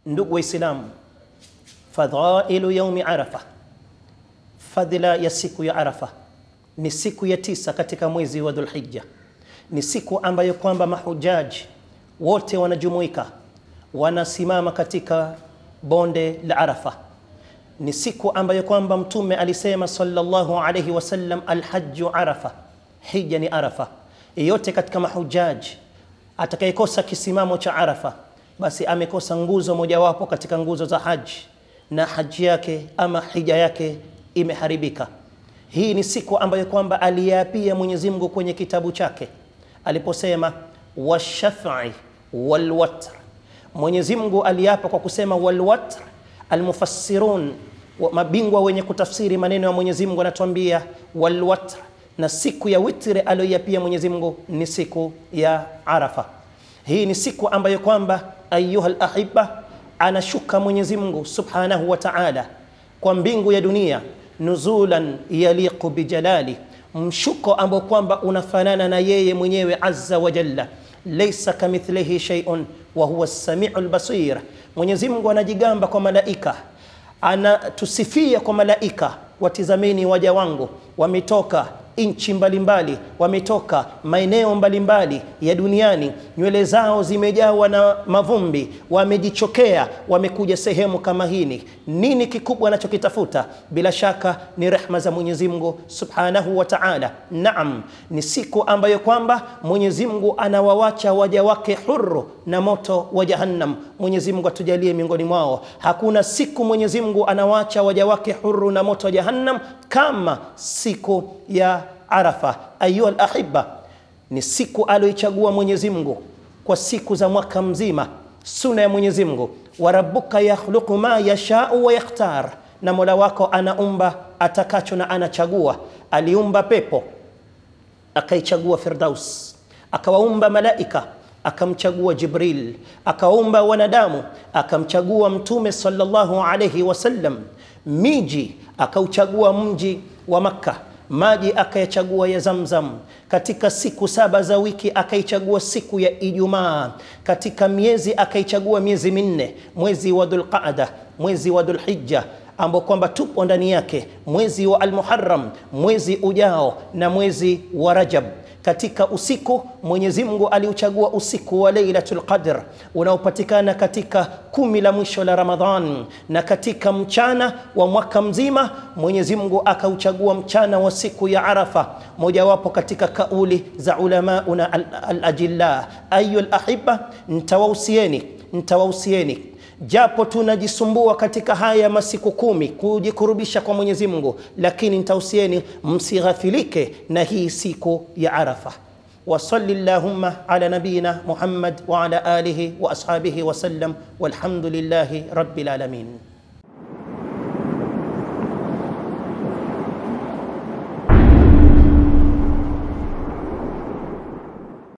Ndugu Waislamu, fadhailu yaumi Arafa, fadhila ya siku ya Arafa ni siku ya tisa katika mwezi wa Dhulhijja. Ni siku ambayo kwamba mahujaji wote wanajumuika, wanasimama katika bonde la Arafa. Ni siku ambayo kwamba Mtume alisema sallallahu alayhi wasallam, alhajju Arafa, hija ni Arafa. Yeyote katika mahujaji atakayekosa kisimamo cha Arafa, basi amekosa nguzo mojawapo katika nguzo za haji, na haji yake ama hija yake imeharibika. Hii ni siku ambayo kwamba aliyaapia Mwenyezi Mungu kwenye kitabu chake aliposema washaf'i walwatr. Mwenyezi Mungu aliapa kwa kusema walwatr. Almufassirun, mabingwa wenye kutafsiri maneno ya Mwenyezi Mungu anatuambia walwatr, na siku ya witri aliyoiapia Mwenyezi Mungu ni siku ya Arafa. Hii ni siku ambayo kwamba ayuha lahiba, anashuka Mwenyezi Mungu subhanahu wa ta'ala kwa mbingu ya dunia nuzulan yaliqu bijalali, mshuko ambao kwamba unafanana na yeye mwenyewe azza wa jalla. Laysa kamithlihi shay'un wa huwa as-sami'ul basir. Mwenyezi Mungu anajigamba kwa malaika, anatusifia kwa malaika, watizameni waja wangu wametoka nchi mbalimbali, wametoka maeneo mbalimbali ya duniani, nywele zao zimejawa na mavumbi, wamejichokea, wamekuja sehemu kama hini. Nini kikubwa anachokitafuta? Bila shaka ni rehma za Mwenyezi Mungu Subhanahu wa Ta'ala. Naam, ni siku ambayo kwamba Mwenyezi Mungu anawawacha waja wake huru na moto wa Jahannam. Mwenyezi Mungu atujalie miongoni mwao. Hakuna siku Mwenyezi Mungu anawacha waja wake huru na moto wa Jahannam kama siku ya Arafa. Ayuha alahiba, ni siku aliyoichagua Mwenyezi Mungu kwa siku za mwaka mzima. Suna ya Mwenyezi Mungu, wa rabbuka yakhluqu ma yashau wa yakhtar, na mola wako anaumba atakacho na anachagua. Aliumba pepo akaichagua Firdaus, akawaumba malaika akamchagua Jibril, akaumba wanadamu akamchagua Mtume sallallahu alayhi wasallam, miji akauchagua mji wa Makka, maji akayachagua ya Zamzam. Katika siku saba za wiki akaichagua siku ya Ijumaa. Katika miezi akaichagua miezi minne, mwezi wa Dhulqaada, mwezi wa Dhulhijja ambao kwamba tupo ndani yake, mwezi wa Almuharram, mwezi ujao na mwezi wa Rajab. Katika usiku Mwenyezi Mungu aliuchagua usiku wa Lailatul Qadr unaopatikana katika kumi la mwisho la Ramadhan, na katika mchana wa mwaka mzima Mwenyezi Mungu akauchagua mchana wa siku ya Arafa, mojawapo katika kauli za ulamauna al-ajilla. Ayu al-ahibba, ntawausieni ntawausieni japo tunajisumbua katika haya masiku kumi kujikurubisha kwa Mwenyezi Mungu, lakini nitausieni msighafilike na hii siku ya Arafa. Wasalli llahumma ala nabiyina Muhammad wa ala alihi wa ashabihi wasallam, walhamdulillahi rabbil alamin.